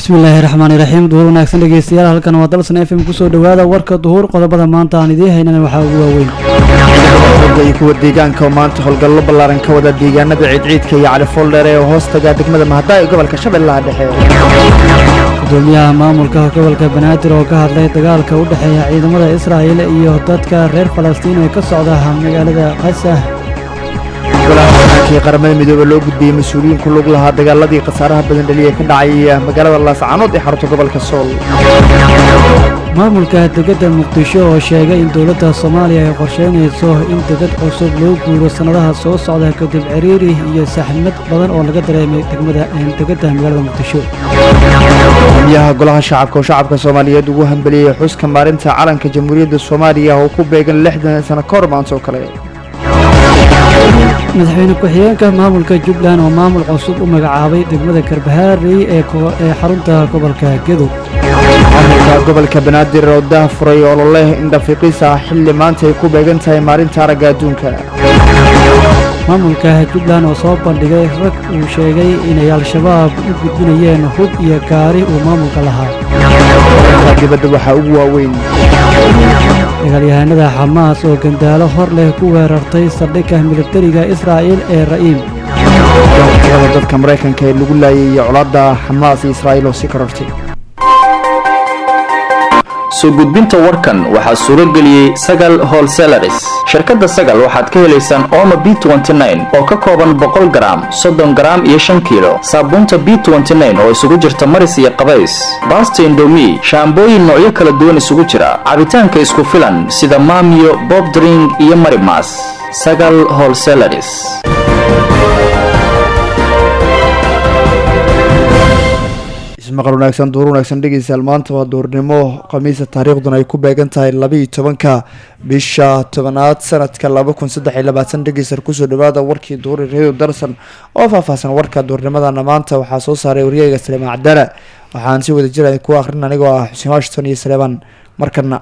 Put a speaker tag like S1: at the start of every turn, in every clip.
S1: bismillaahi raxmaani raxiim duhur wanaagsan dhegeystayaal halkan waa dalsan f m kusoo dhowaada warka duhur qodobada maanta aan idiin haynana waxaa ugu waaweyn
S2: xooga iyo kuwa deegaanka oo maanta howlgallo ballaaran ka wada deegaanada ciidciidka iyo cali fooldheer ee hoos taga degmada mahaddaa ee gobolka shabeellaha dhexe
S1: gudoomiyaha maamulka gobolka banaadir oo ka hadlay dagaalka u dhexeeya ciidamada israa'il iyo dadka reer falastiin ee ka socda magaalada qasah
S2: golaha hogaankii qaramada midoobe loo gudbiyey mas-uuliyiin ku lug lahaa dagaaladii khasaaraha badan dhaliya ka dhacay magaalada laascaanood ee xarunta gobolka sool
S1: maamulka degedda muqdisho oo sheegay in dowladda soomaaliya ay qorsheynayso in degad cusub loo guuro sannadaha soo socda kadib ciriiri iyo saxmad badan oo laga dareemay degmada degedda magaalada muqdisho
S2: gudoomiyaha golaha shacabka oo shacabka soomaaliyeed ugu hambeliyey xuska maalinta calanka jamhuuriyadda soomaaliya oo ku beegan lixdan sano ka hor maanta oo kale
S1: madaxweyne ku-xigeenka maamulka jubbaland oo maamul cusub u magacaabay degmada karbahaarey ee xarunta gobolka gedow
S2: maamulka gobolka banaadir oo dah furay ololeh indhafiiqis ah xilli maanta ay ku beegan tahay maalinta aragga adduunka
S1: maamulka jubbaland oo soo bandhigay rag uu sheegay inay al-shabaab u gudbinayeen hub iyo gaari uu maamulka lahaa
S2: dibadda waxaa ugu waaweyn
S1: dagaalyahanada xamaas oo gandaalo hor leh ku weerartay saldhigga militariga israa'iil ee ra'iim
S2: tirada dadka maraykanka ee lagu laayay iyo colaadda xamaas iyo israa'iil oo si korortay
S3: soo gudbinta warkan waxaa suuro geliyey sagal holselaris shirkadda sagal waxaad ka helaysaan ooma b oo ka kooban boqol garaam soddon garaam iyo shan kiilo saabuunta b oo isugu jirta maris iyo qabays baasta indomi shaambooyin noocyo kala duwan isugu jira cabitaanka isku filan sida maamiyo bobdring iyo marimas sagal holselaris
S2: ismaqal wanaagsan duur wanaagsan dhegeystayaal maanta waa duurnimo khamiisa taariikhduna ay ku beegan tahay labaiyo tobanka bisha tobanaad sanadka laba kun saddex iyo labaatan dhegeystayaal kusoo dhawaada warkii duuri radio darsan oo faahfaahsan warka duurnimadana maanta waxaa soo saaray waryeyga saleemaan cabdala waxaan si wada jira ku akrin anigoo ah xuseen washington iyo saleemaan markana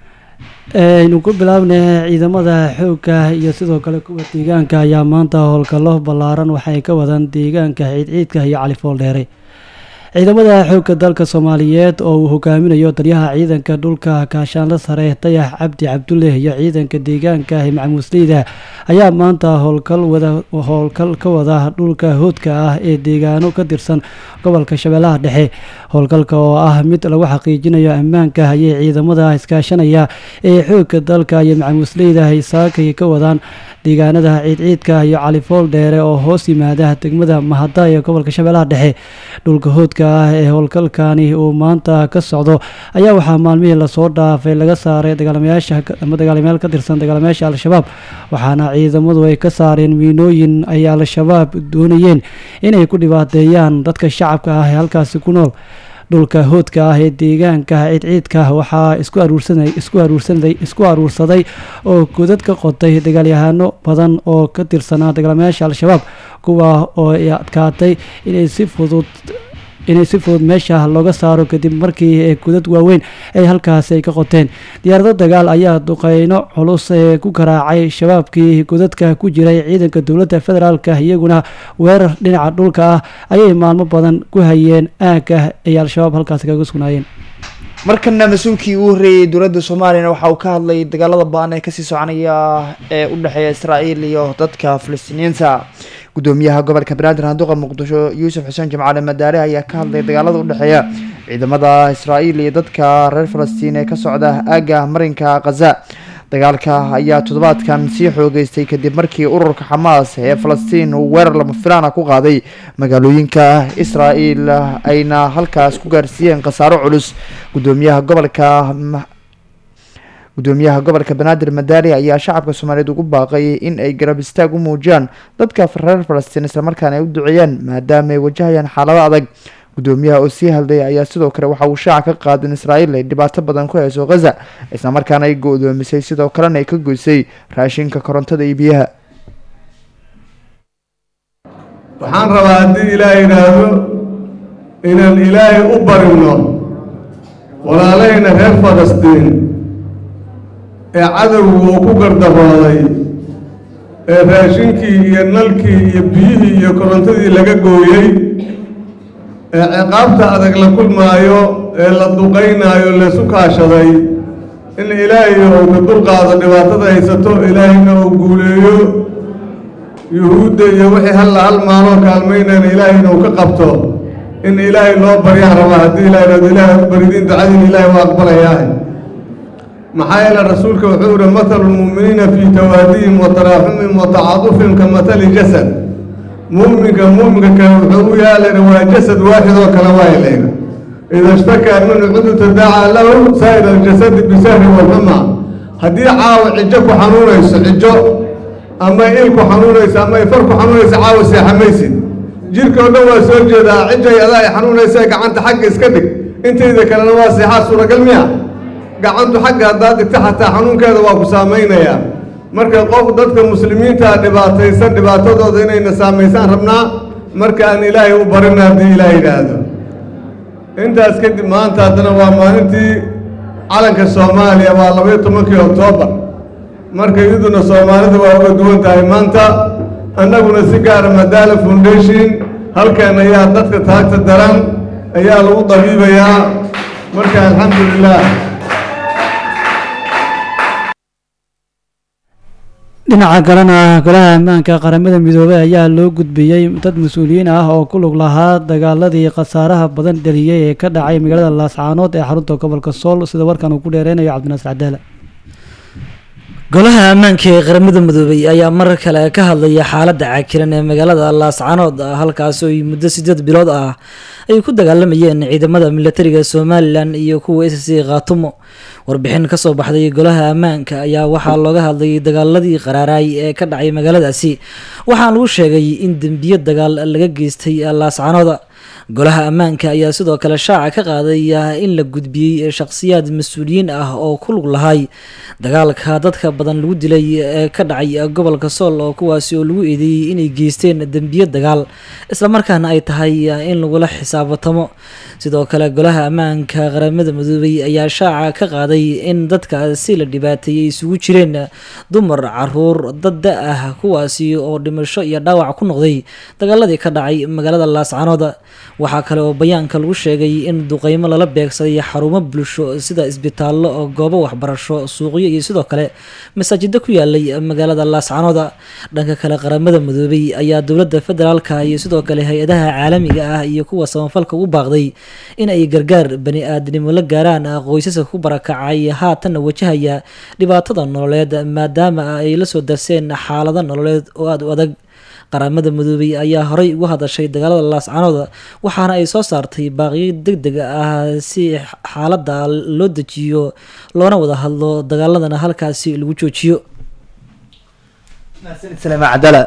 S1: aynu ku bilaabnay ciidamada xoogga iyo sidoo kale kuwa deegaanka ayaa maanta howlgallo ballaaran waxay ka wadaan deegaanka ciidciidka iyo cali fooldheere ciidamada xoogga dalka soomaaliyeed oo uu hogaaminayo daryaha ciidanka dhulka kaashaanla sare dayax cabdi cabdulle iyo ciidanka deegaanka macamuusleyda ayaa maanta howlgal wada howlgal ka wada dhulka hoodka ah ee deegaano ka tirsan gobolka shabeellaha dhexe howlgalka oo ah mid lagu xaqiijinayo ammaanka ayay ciidamada iskaashanaya ee xoogga dalka iyo macamuusleyda ay saakay ka wadaan deegaanada ciidciidka iyo califool dheere oo hoos yimaada degmada mahada ee gobolka shabeellaha dhexe dhulka hoodka ah ee howlgalkani uu maanta ka socdo ayaa waxaa maalmihii lasoo dhaafay laga saaray dagaalamayaasha ama dagaalamayaal ka tirsan dagaalamayaasha al-shabaab waxaana ciidamadu ay ka saareen miinooyin ay al-shabaab doonayeen inay ku dhibaateeyaan dadka shacabka ah ee halkaasi ku nool dhulka hoodka ah ee deegaanka ciidciidka waxaa isku aruursanay isku aruursanay isku aruursaday oo godad ka qotay dagaalyahano badan oo ka tirsanaa dagaalamayaasha al-shabaab kuwa oo ay adkaatay inay si fudud inay si fudud meesha looga saaro kadib markii godad waaweyn ay halkaasi ay ka qoteen diyaarado dagaal ayaa duqeyno culus ee ku garaacay shabaabkii godadka ku jiray ciidanka dowladda federaalka iyaguna weerar dhinaca dhulka ah ayay maalmo badan ku hayeen aagga ay al-shabaab halkaasi kaga sugnaayeen
S2: markana mas-uulkii ugu horreeyey dowladda soomaaliyana waxa uu ka hadlay dagaalada ba-an ee kasii soconaya ee u dhexeeya israa'iil iyo dadka falastiiniyiinta gudoomiyaha gobolka banaadir handuqa muqdisho yuusuf xuseen jimcaale madaare ayaa ka hadlay dagaalada u dhexeeya ciidamada israa'iil iyo dadka reer falastiin ee ka socda aagga marinka khaza dagaalka ayaa toddobaadkan sii xoogeystay kadib markii ururka xamaas ee falastiin uu weerar lama filaana ku qaaday magaalooyinka israa'iil ayna halkaas ku gaarsiiyeen khasaaro culus gudoomiyaha gobolka gudoomiyaha gobolka banaadir madaari ayaa shacabka soomaaliyeed ugu baaqay in ay garab istaag u muujiyaan dadka reer falastiin islamarkaana ay u duceeyaan maadaama ay wajahayaan xaalado adag gudoomiyaha oo sii hadlay ayaa sidoo kale waxa uu shaaca ka qaada in israa'iil ay dhibaato badan ku hayso khaza islamarkaana ay go-doomisay sidoo kalena ay ka goysay raashinka korontada iyo biyaha
S4: waxaan rabaa haddii ilaah yidhaahdo inaan ilaahay u barino walaalahayna reer falastiin ee cadowgu uu ku gardarooday ee raashinkii iyo nalkii iyo biyihii iyo korontadii laga gooyey ee ciqaabta adag la kulmaayo ee la duqaynaayo laysu kaashaday in ilaahay uu ka dulqaado dhibaatada haysato ilaahayna uu guuleeyo yuhuudda iyo wixii halla hal maaloo kaalmaynayna ilaahayna uu ka qabto in ilaahay loo baryaan rabaa haddii ilahay rado ilaahay u baridiin ducadiin ilaahay waa aqbalayaahe maxaa yeele rasuulka wuxuu yihi mathalu lmu'miniina fii tawaadihim wa taraaxumihim wa tacaadufihim ka mathali jasad mu'minka mu'minka kale wuxuu u yaalayna waa jasad waaxid oo kale waay layna ida ishtakaa minhu cudu tadaacaa lahu saa'ir aljasadi bisahri walxuma haddii caawa cijo ku xanuunayso cijo ama il ku xanuunayso ama ifar ku xanuunayso caawa seexamaysid jirka oo dhan waa soo jeedaa cijay adaa ay xanuunaysa gacanta xagga iska dhig intayda kalena waa seexaa suuragal miya gacantu xagga haddaad dhigta xataa xanuunkeeda waa ku saamaynayaa marka qof dadka muslimiintaa dhibaataysan dhibaatadooda inayna saamaysaan rabnaa marka aan ilaahay u barina haddii ilaah yidhaahdo intaas kadib maanta haddana waa maalintii calanka soomaaliya waa labaiyo tobankii oktoobar marka iyaduna soomaalida waa uga duwan tahay maanta annaguna si gaara madaala foundation halkan ayaa dadka taagta daran ayaa lagu dabiibayaa marka alxamdu lilah
S1: dhinaca kalena golaha ammaanka qaramada midoobey ayaa loo gudbiyey dad mas-uuliyiin ah oo ku lug lahaa dagaaladii khasaaraha badan dheliyey ee ka dhacay magaalada laascaanood ee xarunta gobolka sool sida warkan uu ku dheereynayo cabdinaasir cadaala
S5: golaha ammaanka ee qaramada midoobey ayaa mar kale ka hadlaya xaaladda caakiran ee magaalada laascaanood halkaas oo muddo sideed bilood ah ay ku dagaalamayeen ciidamada militariga somalilan iyo kuwa s c khaatumo warbixin kasoo baxday golaha ammaanka ayaa waxaa looga hadlayay dagaaladii qaraaraay ee ka dhacay magaaladaasi waxaana lagu sheegay in dembiyo dagaal laga geystay laascaanooda golaha ammaanka ayaa sidoo kale shaaca ka qaadaya in la gudbiyey shakhsiyaad mas-uuliyiin ah oo ku lug lahay dagaalka dadka badan lagu dilay ee ka dhacay gobolka sool oo kuwaasi oo lagu eedeeyey inay geysteen dembiyo dagaal islamarkaana ay tahay in lagula xisaabatamo sidoo kale golaha ammaanka qaramada midoobey ayaa shaaca ka qaaday in dadkaasi la dhibaateeyey isugu jireen dumar caruur dad da ah kuwaasi oo dhimasho iyo dhaawac ku noqday dagaaladii ka dhacay magaalada laascaanood waxaa kale oo bayaanka lagu sheegay in duqeymo lala beegsaday xarumo bulsho sida isbitaallo oo goobo waxbarasho suuqyo iyo sidoo kale masaajida ku yaalay magaalada laascanooda dhanka kale qaramada midoobey ayaa dowladda federaalka iyo sidoo kale hay-adaha caalamiga ah iyo kuwa samafalka u baaqday in ay gargaar bani aadnimo la gaaraan qoysaska ku barakacay haatanna wajahaya dhibaatada nololeed maadaama ay la soo darseen xaalado nololeed oo aada u adag qaramada midoobey ayaa horey uga hadashay dagaalada laascanooda waxaana ay soo saartay baaqiyo deg deg ah si xaaladda loo dejiyo loona wada hadlo dagaaladana halkaasi lagu joojiyo
S2: cadala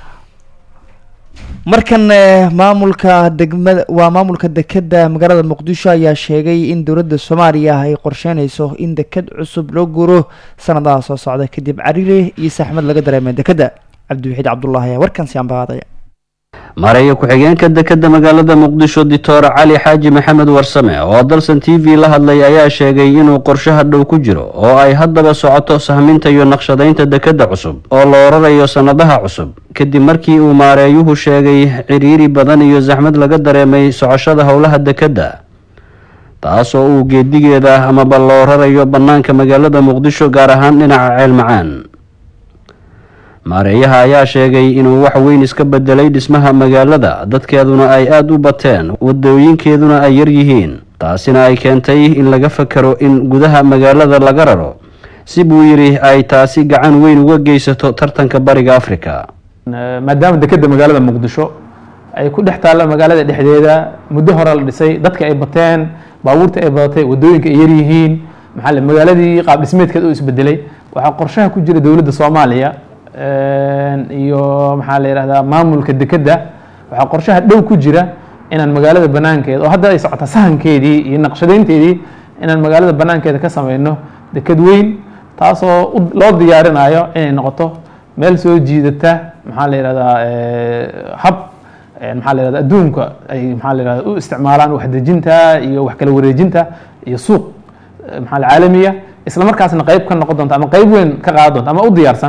S2: markan maamulka degmada waa maamulka dekeda magaalada muqdisho ayaa sheegay in dowladda soomaaliya ay qorsheynayso in deked cusub loo guuro sanadaha soo socda kadib cariiri iyo saxmad laga dareemay dekeda cabdiwaxiid cabdulaahi ayaa warkan si anbaadaya
S6: mareeya ku-xigeenka dekeda magaalada muqdisho doctor cali xaaji maxamed warsame oo dalsan t v la hadlay ayaa sheegay inuu qorshaha dhow ku jiro oo ay haddaba socoto sahminta iyo naqshadaynta dekeda cusub oo la orarayo sannadaha cusub kadib markii uu maareeyuhu sheegay ciriiri badan iyo saxmad laga dareemay socoshada howlaha dekeda taasoo uu geedigeeda amaba la orarayo bannaanka magaalada muqdisho gaar ahaan dhinaca ceel macaan maareeyaha ayaa sheegay inuu wax weyn iska bedelay dhismaha magaalada dadkeeduna ay aada u bateen wadooyinkeeduna ay yar yihiin taasina ay keentay in laga fakaro in gudaha magaalada laga raro si buu yidhi ay taasi gacan weyn uga geysato tartanka bariga africa
S7: maadaama dekeda magaalada muqdisho ay ku dhex taalla magaalada dhexdeeda muddo hore la dhisay dadka ay bateen baabuurta ay badatay wadooyinka ay yaryihiin maxaa magaaladii qaab dhismeedkeed u isbedelay waxaa qorshaha ku jira dowladda soomaaliya iyo maxaa la yihahdaa maamulka dekeda waxaa qorshaha dhow ku jira inaan magaalada banaankeeda oo hadda ay socota sahankeedii iyo naqshadeynteedii inaan magaalada banaankeeda ka sameyno deked weyn taasoo loo diyaarinayo inay noqoto meel soo jiidata maxaa la yihahdaa hab maxaa la yihahda adduunka ay maxaa la yihahda u isticmaalaan waxdejinta iyo wax kala wareejinta iyo suuq maxaa la caalamiya isla markaasna qayb ka noqon doonta ama qayb weyn ka qaadan doonta ama u diyaarsan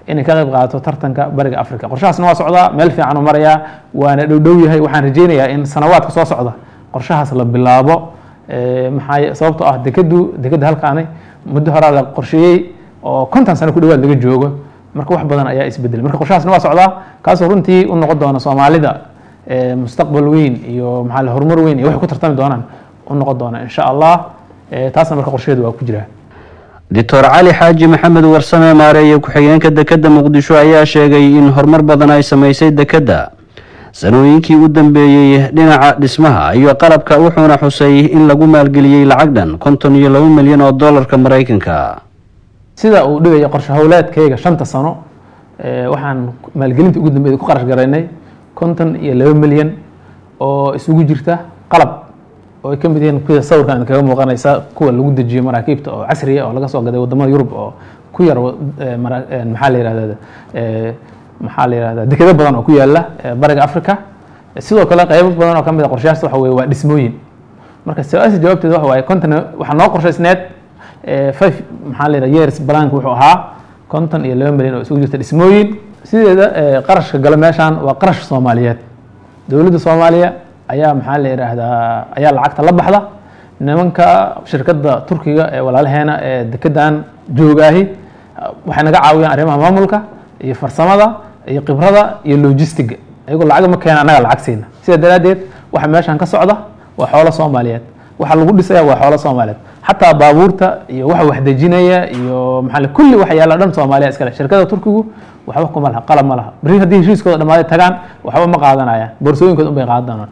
S7: inay ka qayb qaadato tartanka bariga africa qorshahaasna waa socdaa meel fiican u marayaa waana dhowdhow yahay waxaan rajeynayaa in sanawaadka soo socda qorshahaas la bilaabo maxaa sababtoo ah dekadu dekada halkaani muddo horaa la qorsheeyey oo konton sano ku dhawaad laga joogo marka wax badan ayaa isbedelay marka qorshahaasna waa socdaa kaasoo runtii u noqon doona soomaalida mustaqbal weyn iyo maxaa horumar weyn iyo waxay ku tartami doonaan u noqon doona insha allah taasna marka qorsheedu waa ku jiraa
S6: doctor cali xaaji maxamed warsame maareeye ku-xigeenka dekedda muqdisho ayaa sheegay in horumar badan ay sameysay dekedda sanooyinkii u dambeeyey dhinaca dhismaha iyo qalabka wuxuuna xusay in lagu maalgeliyey lacag dhan konton iyo laba milyan oo dollarka maraykanka
S7: sida uu dhigaya qorshe howleedkayga shanta sano waxaan maalgelinta ugu dambeeyay ku qarash garaynay konton iyo laba milyan oo isugu jirta qalab oo ay ka mid yihiin kuwa sawirkan kaga muuqanaysa kuwa lagu dejiyo maraakiibta oo casriya oo laga soo gaday wadamada yurub oo ku yar maxaa la yihahda maxaa la yihahda dekado badan oo ku yaala bariga africa sidoo kale qeybo badan oo ka mid a qorshayaas waxa weye waa dhismooyin marka su-aasha jawaabteeda waxa waaye konton waxaa noo qorshaysneed five maxaa la yihahda years blank wuxuu ahaa konton iyo laba milyan oo isugu jirta dhismooyin sideeda qarashka gala meeshaan waa qarash soomaaliyeed dowladda soomaaliya ayaa maxaa la yidhaahdaa ayaa lacagta la baxda nimanka shirkadda turkiga ee walaalaheena ee dekedan joogaahi waxay naga caawiyaan arrimaha maamulka iyo farsamada iyo khibrada iyo logistiga ayagoo lacag ma keena annaga lacag siina sidaa daraaddeed waxa meeshan ka socda waa xoolo soomaaliyeed waxa lagu dhisaya waa xoolo soomaaliyeed xataa baabuurta iyo waxa waxdejinaya iyo maxaa kulli waxa yaalla dhan soomaaliya iskale shirkada turkigu waxba kuma laha qalab ma laha beri haddii heshiiskooda dhamaaday tagaan waxba ma qaadanayaan boorsooyinkooda unbay qaadan doonaan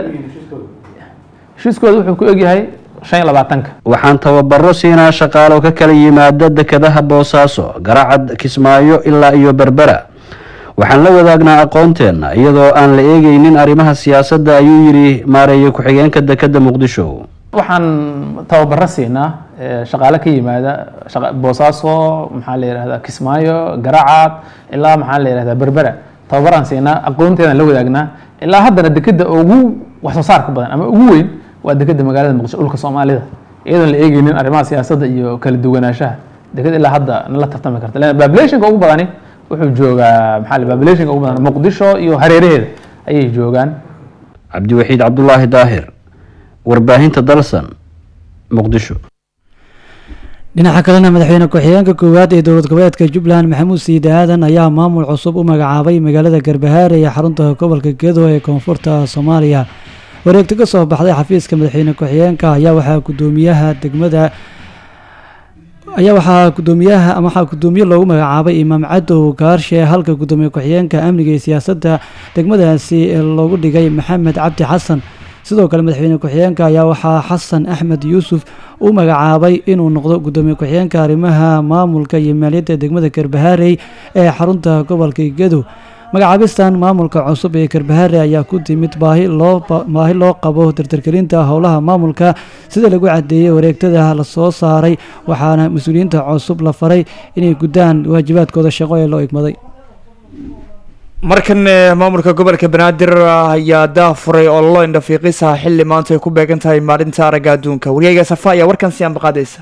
S7: heshiiskooda wuxuu ku egyahay shan iyo labaatanka
S6: waxaan tababaro siinaa shaqaalo ka kala yimaada dekedaha boosaaso garacad kismaayo ilaa iyo berbera waxaan la wadaagnaa aqoonteenna iyadoo aan la eegeynin arrimaha siyaasadda ayuu yidhi maareeye ku-xigeenka dekedda muqdisho
S7: waxaan tababaro siinaa shaqaale ka yimaada boosaaso maxaa la yihahda kismaayo garacad ilaa maxaa la yihahda berbera tababaraan siinaa aqoonteedaan la wadaagnaa ilaa haddana dekeda ugu wax soo saarka badan ama ugu weyn waa dekeda magaalada muqdisho dhulka soomaalida iyadoon la eegeynin arrimaha siyaasadda iyo kala duwanaanshaha deked ilaa hadda nala tartami karta lan populationka ugu badani wuxuu joogaa maxaa populationka ugu badan muqdisho iyo hareeraheeda ayay joogaan
S6: cabdiwaxiid cabdulaahi daahir warbaahinta dalsan muqdisho
S1: dhinaca kalena madaxweyne ku-xigeenka koowaad ee dowlad goboleedka jubbaland maxamuud siide aadan ayaa maamul cusub u magacaabay magaalada garbahaare ee xarunta gobolka gedo ee koonfurta soomaaliya wareegto ka soo baxday xafiiska madaxweyne ku-xigeenka ayaa waxaa gudoomiyaha degmada ayaa waxaa gudoomiyaha ama waxaa gudoomiye loogu magacaabay imaam cadow gaarshe halka gudoomiye ku-xigeenka amniga iyo siyaasadda degmadaasi loogu dhigay maxamed cabdi xasan sidoo kale madaxweyne ku-xigeenka ayaa waxaa xasan axmed yuusuf u magacaabay inuu noqdo gudoomiye ku-xigeenka arrimaha maamulka iyo maaliyadda degmada karbahaarey ee xarunta gobolka gedo magacaabistan maamulka cusub ee karbahaare ayaa ku timid baahi loo baahi loo qabo dardargelinta howlaha maamulka sida lagu cadeeyey wareegtada lasoo saaray waxaana mas-uuliyiinta cusub la faray inay guddaan waajibaadkooda shaqo ee loo igmaday
S2: markan maamulka gobolka banaadir ayaa daafuray ololo indhafiiqisa xilli maanta ay ku beegan tahay maalinta aragga adduunka wariyayga safa ayaa warkan si anbaqaadaysa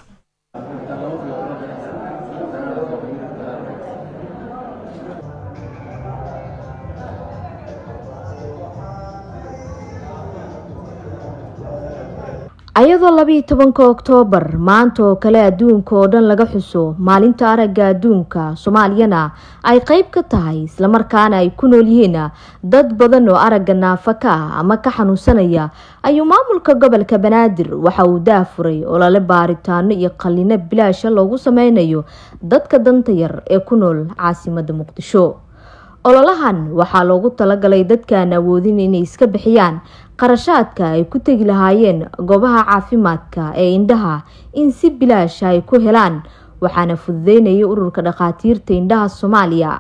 S8: ayadoo labiiyo tobanka oktoobar maanta oo kale adduunka oo dhan laga xuso maalinta aragga adduunka soomaaliyana ay qeyb ka tahay islamarkaana ay ku nool yihiin dad badan oo aragga naafa ka ah ama ka xanuunsanaya ayuu maamulka gobolka banaadir waxa uu daafuray olole baaritaano iyo qalino bilaasha loogu sameynayo dadka danta yar ee ku nool caasimada muqdisho ololahan waxaa loogu talagalay dadkaan awoodin inay iska bixiyaan qarashaadka ay ku tegi lahaayeen goobaha caafimaadka ee indhaha in si bilaasha ay ku helaan waxaana fududeynaya ururka dhakhaatiirta indhaha soomaaliya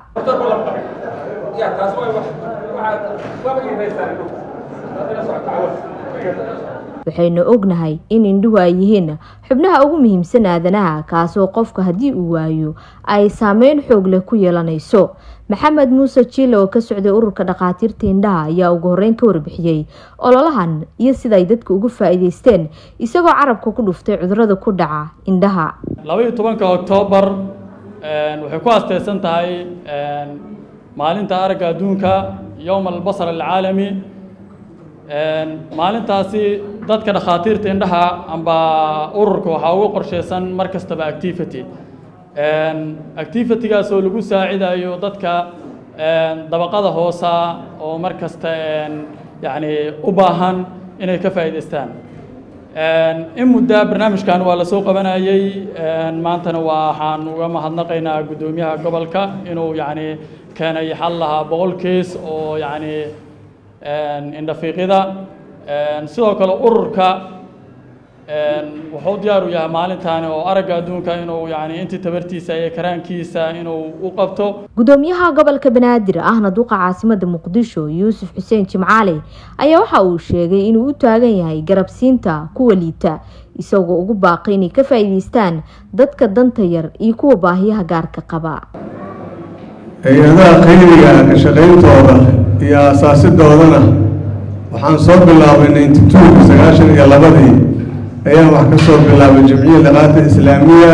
S8: waxaynu ognahay in indhuhu ay yihiin xubnaha ugu muhiimsan aadanaha kaasoo qofka haddii uu waayo ay saameyn xoog leh ku yeelanayso maxamed muuse jiile oo ka socday ururka dhakhaatiirta indhaha ayaa ugu horeyn ka warbixiyey ololahan iyo sida ay dadka uga faa-iideysteen isagoo carabka ku dhuftay cudurada ku dhaca indhaha
S9: labaiyo tobanka oktoobar waxay ku asteysan tahay maalinta aragga adduunka yowma albasar alcaalami maalintaasi dadka dhakhaatiirta indhaha amba ururka waxaa ugu qorsheysan mar kastaba activity activitygaas oo lagu saacidayo dadka dabaqada hoosa oo mar kasta yacni u baahan inay ka faa'iidaystaan in muddaa barnaamijkan waa la soo qabanayey maantana waxaan uga mahadnaqaynaa guddoomiyaha gobolka inuu yacni keenay xal lahaa boqol kees oo yacni indhafiiqida sidoo kale ururka wuxuu diyaar u yahay maalintaani oo aragga adduunka inuu yani intii tabartiisa iyo karaankiisa inuu u qabto
S8: gudoomiyaha gobolka banaadir ahna duqa caasimada muqdisho yuusuf xuseen jimcaale ayaa waxa uu sheegay inuu u taagan yahay garabsiinta kuwa liita isagoo ugu baaqay inay ka faa'iidaystaan dadka danta yar iyo kuwa baahiyaha gaarka qaba
S4: hay-adaha qayliga ka shaqayntooda iyo asaasidoodana waxaan soo bilaabay ninety two sagaashan iyo labadii ayaan wax ka soo bilaabay jamciya liqaata islaamiya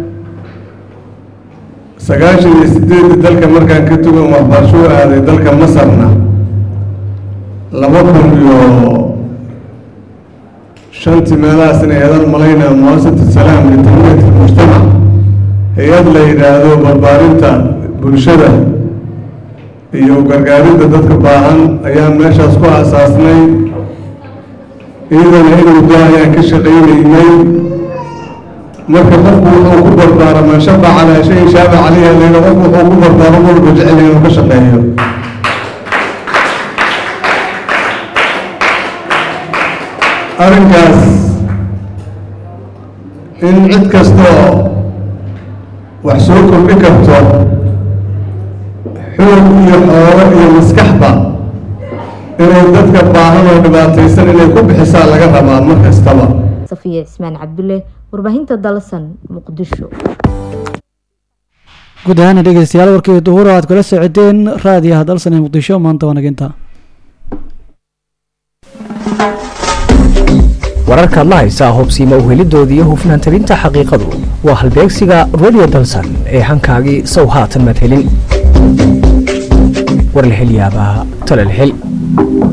S4: sagaashan iyo sideedii dalka markaan ka tugan waxbarasho u aaday dalka masarna laba kun iyo shantii meelahaas inay eedan malaynaa muasasat salaam litanmiyat mujtamac hay-ad la yidhaahdo barbaarinta bulshada iyo gargaarinta dadka baahan ayaan meeshaas ku aasaasnay iyadana in muddo ayaan ka shaqaynaynay marka qofku wuxuu ku barbaara man shaqa calaa shayin shaaba caleyha layla qofku wuxuu ku barbaaro walba jecel inuu ka shaqeeyo arrinkaas in cid kastoo wax soo kordhi karto xoog iyo xoolo iyo maskaxba inay dadka baahan oo dhibaataysan inay ku bixisaa laga rabaa mar kastaba
S8: safiya cismaan cabdulle warbaahinta dalsan muqdisho
S1: guud ahaan dhegeystayaal warkii duhur aad kula socodeen raadiyaha dalsan ee muqdisho maanta waa naginta
S10: wararkaad la haysaa hubsiima uhelidoodii iyo hufnaan tabinta xaqiiqadu waa halbeegsiga radio dalsan ee hankaagii sow haatan madhelin warlahelyaabaha talalhel